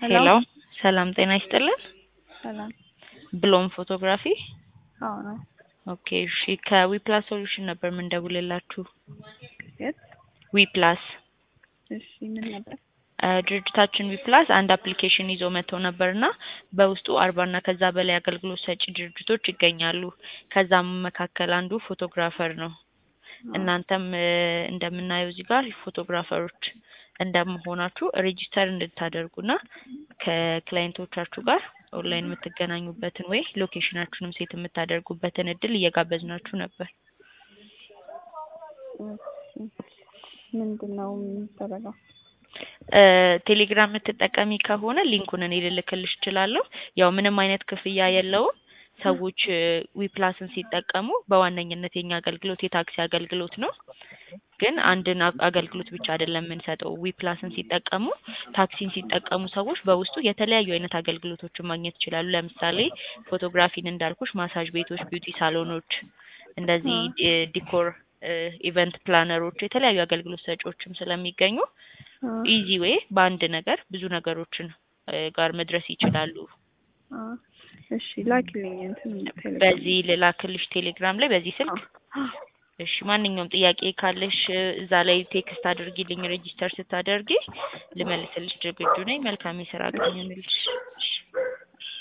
ሄሎ ሰላም ጤና ይስጥልን። ሰላም ብሎም ፎቶግራፊ አዎ ነው። ኦኬ እሺ ከዊፕላስ ሶሉሽን ነበር የምንደውልላችሁ። የት? ዊፕላስ እሺ ምን ነበር? እ ድርጅታችን ዊፕላስ አንድ አፕሊኬሽን ይዞ መጥተው ነበርና በውስጡ አርባና ከዛ በላይ አገልግሎት ሰጪ ድርጅቶች ይገኛሉ። ከዛም መካከል አንዱ ፎቶግራፈር ነው። እናንተም እ እንደምናየው እዚህ ጋር ፎቶግራፈሮች እንደመሆናችሁ ሬጂስተር እንድታደርጉና ከክላይንቶቻችሁ ጋር ኦንላይን የምትገናኙበትን ወይ ሎኬሽናችሁንም ሴት የምታደርጉበትን እድል እየጋበዝናችሁ ነበር። ምንድን ነው የሚደረገው? እ ቴሌግራም የምትጠቀሚ ከሆነ ሊንኩን እኔ ልልክልሽ እችላለሁ። ያው ምንም አይነት ክፍያ የለውም። ሰዎች እ ዊፕላስን ሲጠቀሙ በዋነኝነት የኛ አገልግሎት የታክሲ አገልግሎት ነው። ግን አንድን አ- አገልግሎት ብቻ አይደለም የምንሰጠው። ዊፕላስን ሲጠቀሙ ታክሲን ሲጠቀሙ ሰዎች በውስጡ የተለያዩ አይነት አገልግሎቶችን ማግኘት ይችላሉ። ለምሳሌ ፎቶግራፊን እንዳልኩሽ፣ ማሳጅ ቤቶች፣ ቢዩቲ ሳሎኖች፣ እንደዚህ እ ዲኮር እ ኢቨንት ፕላነሮች፣ የተለያዩ አገልግሎት ሰጪዎችም ስለሚገኙ አ ኢዚ ዌይ በአንድ ነገር ብዙ ነገሮችን እ ጋር መድረስ ይችላሉ። አ እሺ ላኪልኝ እንትን ቴሌግራም በዚህ ልላክልሽ ቴሌግራም ላይ በዚህ ስልክ አ እሺ ማንኛውም ጥያቄ ካለሽ እ እዛ ላይ ቴክስት አድርጊልኝ ሬጂስተር ስታደርጊ ልመልስልሽ ዝግጁ ነኝ። መልካም የስራ ቀን ይሁንልሽ። እሺ